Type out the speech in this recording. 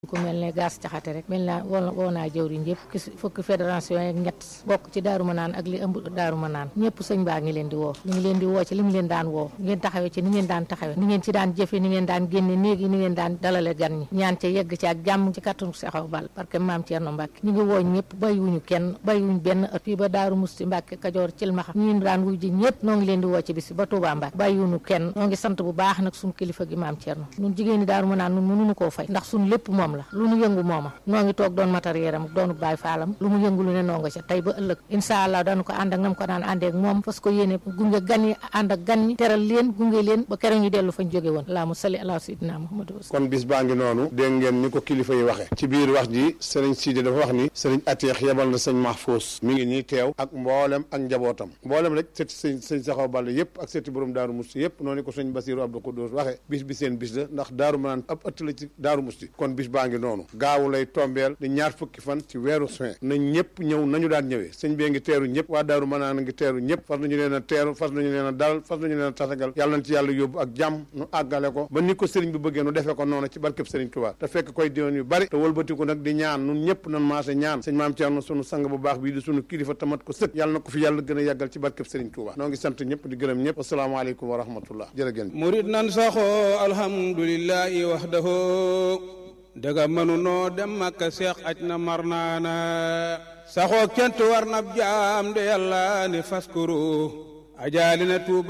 ku mel ne gaas caxate rek mel naa woo woo naa jëwriñ yëpp ki fukki fédération yeeg ñett bokk ci daaru ma naan ak li ëmb daaru ma naan ñëpp sëñ baa ngi leen di woo ñu ngi leen di woo ci li mu leen daan woo ngeen taxawee ci ni ngeen daan taxawee ni ngeen ci daan jëfe ni ngeen daan génne néegi ni ngeen daan dalale gan ñi ñaan ca yegg ci ak jàmm ci kattanu Seexaw Bal parce que maam Thierno Mbacke ñu ngi woo ñëpp bàyyiwuñu kenn bàyyiwuñ benn ëtt fii ba daaru musti Mbacke Kajoor Cilmaxa ñu daan wuy ji ñëpp noo ngi leen di woo ci bis ba Touba Mbacke bàyyiwuñu kenn noo ngi sant bu baax nag suñu kilifa gi maam Thierno ñun jigéen ñi daaru ma naan nun mënuñu koo fay ndax suñu lépp moom la lu nu yëngu mooma noo ngi toog doon matériel am doonu baay faalam lu mu yëngu lu ne noo nga ca tey ba ëllëg incha allah dañu ko ànd ak nam ko daan àndee ak moom parce que yéene gunge gan yi ànd ak gan ñi teral leen gunge leen ba keroog ñu dellu fañ jóge woon laa mu sali ala sidina muhammadu kon bis baa ngi noonu dégg ngeen ni ko kilifa yi waxe ci biir wax ji sëriñ Sidi dafa wax ni sëriñ Ateex yebal na sëñ Mahfous mi ngi nii teew ak mboolem ak njabootam mboolem rek sëti sëñ sëñ Saxaw Ball yëpp ak sëti borom Daaru Musti yëpp noonu ko sëñ Basiru Abdou Koudous waxe bis bi seen bis la ndax Daaru Manaan ab ëtt la ci Daaru Musti kon bis baa ngi noonu gaawu lay tombeel di ñaar fukki fan ci weeru juin na ñëpp ñëw nañu daan ñëwee sëñ bee ngi teeru ñëpp waa Daaru Manaan a ngi teeru ñëpp fas nañu leen a teeru fas nañu leen a dalal fas nañu leen a tasagal yàlla nañ ci yàlla yóbbu ak jàmm nu àggale ko ba ni ko sëriñ bi bëggee nu defee ko noonu ci barkeb sëriñ Tuubaa te fekk koy diwoon yu bari te wëlbatiku nag di ñaan nun ñëpp nan maase ñaan sëñ maam Thierno sunu sang bu baax bii di sunu kilifa tamat ko sëkk yàlla na ko fi yàlla gën a yàggal ci barkeb sëriñ Tuubaa noo ngi sant ñëpp di gërëm ñëpp asalaamaaleykum wa rahmatullah jërëgéen murid nan saxoo alhamdulillahi wahdahu daga mënu noo dem makka seex aj na mar naana saxoo kent war na jaam de yàlla ni faskuru ajaali na tuuba